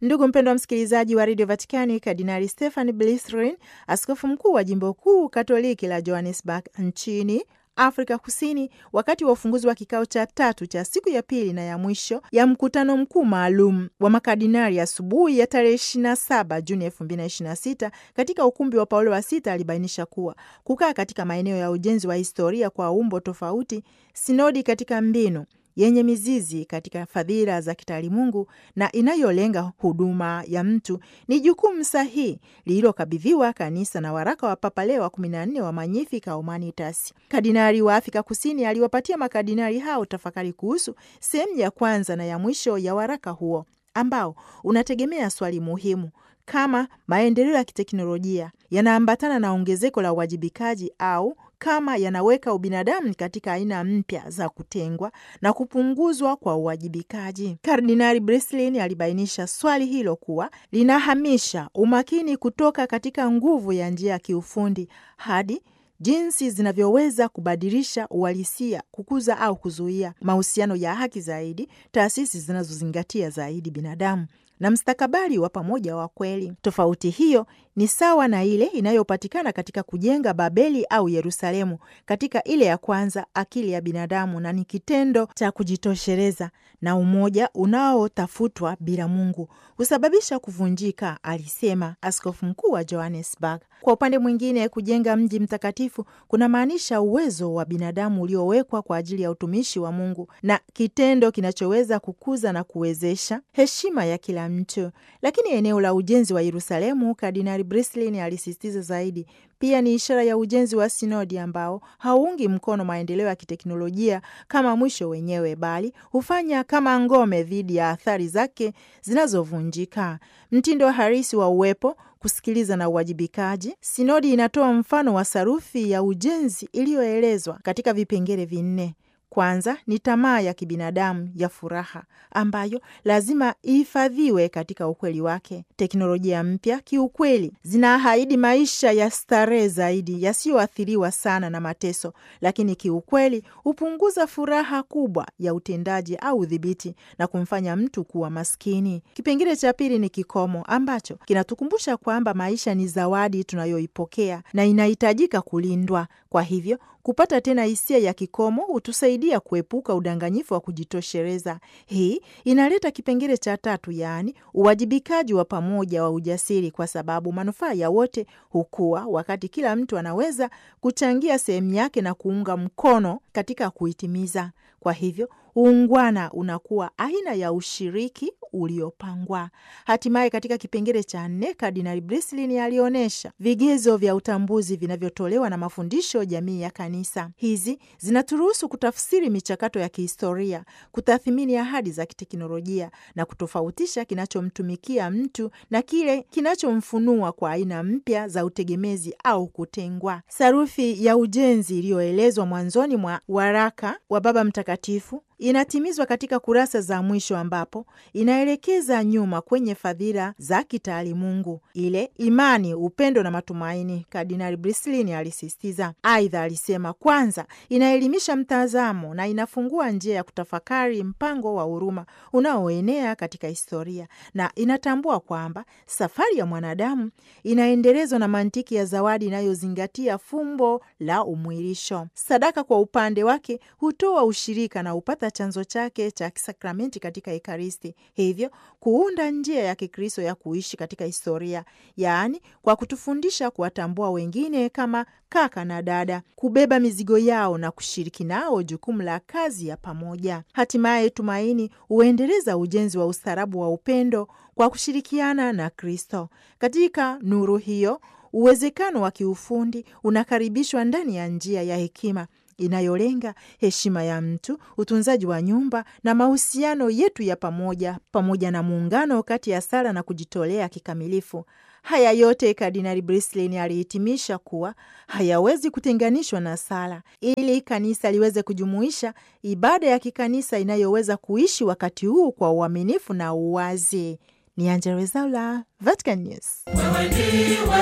Ndugu mpendwa msikilizaji wa redio Vatikani, Kardinali Stefan Blistrin, askofu mkuu wa jimbo kuu katoliki la Johannesburg nchini Afrika Kusini, wakati wa ufunguzi wa kikao cha tatu cha siku ya pili na ya mwisho ya mkutano mkuu maalum wa makardinali asubuhi ya, ya tarehe 27 Juni 2026 katika ukumbi wa Paulo wa Sita, alibainisha kuwa kukaa katika maeneo ya ujenzi wa historia kwa umbo tofauti, sinodi katika mbinu yenye mizizi katika fadhila za kitaalimungu na inayolenga huduma ya mtu ni jukumu sahihi lililokabidhiwa kanisa na waraka wa Papa Leo wa 14 wa Magnificat Humanitas. Kardinali wa Afrika Kusini aliwapatia makardinali hao tafakari kuhusu sehemu ya kwanza na ya mwisho ya waraka huo ambao unategemea swali muhimu kama maendeleo ya kiteknolojia yanaambatana na ongezeko la uwajibikaji au kama yanaweka ubinadamu katika aina mpya za kutengwa na kupunguzwa kwa uwajibikaji. Kardinali Breslin alibainisha swali hilo kuwa linahamisha umakini kutoka katika nguvu ya njia ya kiufundi hadi jinsi zinavyoweza kubadilisha uhalisia, kukuza au kuzuia mahusiano ya haki zaidi, taasisi zinazozingatia zaidi binadamu na mstakabali wa pamoja wa kweli. Tofauti hiyo ni sawa na ile inayopatikana katika kujenga Babeli au Yerusalemu. Katika ile ya kwanza, akili ya binadamu na ni kitendo cha kujitosheleza, na umoja unaotafutwa bila Mungu husababisha kuvunjika, alisema askofu mkuu wa Johannesburg. Kwa upande mwingine, kujenga mji mtakatifu kunamaanisha uwezo wa binadamu uliowekwa kwa ajili ya utumishi wa Mungu na kitendo kinachoweza kukuza na kuwezesha heshima ya kila mtu. Lakini eneo la ujenzi wa Yerusalemu, Kardinali Breslin alisisitiza zaidi, pia ni ishara ya ujenzi wa sinodi ambao hauungi mkono maendeleo ya kiteknolojia kama mwisho wenyewe, bali hufanya kama ngome dhidi ya athari zake zinazovunjika. Mtindo halisi wa uwepo kusikiliza na uwajibikaji. Sinodi inatoa mfano wa sarufi ya ujenzi iliyoelezwa katika vipengele vinne. Kwanza ni tamaa ya kibinadamu ya furaha ambayo lazima ihifadhiwe katika ukweli wake. Teknolojia mpya kiukweli zinaahidi maisha ya starehe zaidi yasiyoathiriwa sana na mateso, lakini kiukweli hupunguza furaha kubwa ya utendaji au udhibiti na kumfanya mtu kuwa maskini. Kipengele cha pili ni kikomo ambacho kinatukumbusha kwamba maisha ni zawadi tunayoipokea na inahitajika kulindwa. Kwa hivyo kupata tena hisia ya kikomo hutusaidia kuepuka udanganyifu wa kujitosheleza. Hii inaleta kipengele cha tatu, yaani uwajibikaji wa pamoja wa ujasiri, kwa sababu manufaa ya wote hukua wakati kila mtu anaweza kuchangia sehemu yake na kuunga mkono katika kuitimiza. Kwa hivyo uungwana unakuwa aina ya ushiriki uliopangwa. Hatimaye, katika kipengele cha nne, Kardinali Breslin alionyesha vigezo vya utambuzi vinavyotolewa na mafundisho jamii ya Kanisa. Hizi zinaturuhusu kutafsiri michakato ya kihistoria, kutathimini ahadi za kiteknolojia na kutofautisha kinachomtumikia mtu na kile kinachomfunua kwa aina mpya za utegemezi au kutengwa. Sarufi ya ujenzi iliyoelezwa mwanzoni mwa waraka wa Baba Mtakatifu inatimizwa katika kurasa za mwisho ambapo inaelekeza nyuma kwenye fadhila za kitaalimungu, ile imani, upendo na matumaini. Kardinali Brislini alisisitiza. Aidha alisema, kwanza, inaelimisha mtazamo na inafungua njia ya kutafakari mpango wa huruma unaoenea katika historia, na inatambua kwamba safari ya mwanadamu inaendelezwa na mantiki ya zawadi inayozingatia fumbo la umwilisho. Sadaka kwa upande wake hutoa ushirika na upata chanzo chake cha kisakramenti katika Ekaristi, hivyo kuunda njia ya Kikristo ya kuishi katika historia, yaani kwa kutufundisha kuwatambua wengine kama kaka na dada, kubeba mizigo yao na kushiriki nao jukumu la kazi ya pamoja. Hatimaye tumaini huendeleza ujenzi wa ustaarabu wa upendo kwa kushirikiana na Kristo. Katika nuru hiyo, uwezekano wa kiufundi unakaribishwa ndani ya njia ya hekima inayolenga heshima ya mtu, utunzaji wa nyumba na mahusiano yetu ya pamoja, pamoja na muungano kati ya sala na kujitolea kikamilifu. Haya yote Kardinali Brislin alihitimisha kuwa hayawezi kutenganishwa na sala, ili kanisa liweze kujumuisha ibada ya kikanisa inayoweza kuishi wakati huu kwa uaminifu na uwazi. Ni Angella Rwezaula, Vatican News. Wewe ndiwe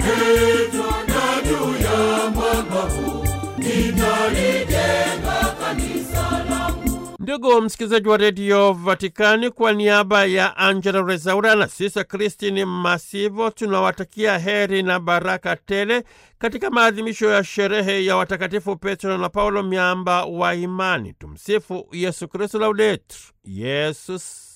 Petro na juu ya mwamba huu nitalijenga kanisa langu. Ndugu msikilizaji wa redio Vatikani, kwa niaba ya Angela Rezaura na Sisa Kristini Masivo tunawatakia heri na baraka tele katika maadhimisho ya sherehe ya watakatifu Petro na Paulo, miamba wa imani. Tumsifu Yesu Kristu, laudetur Yesus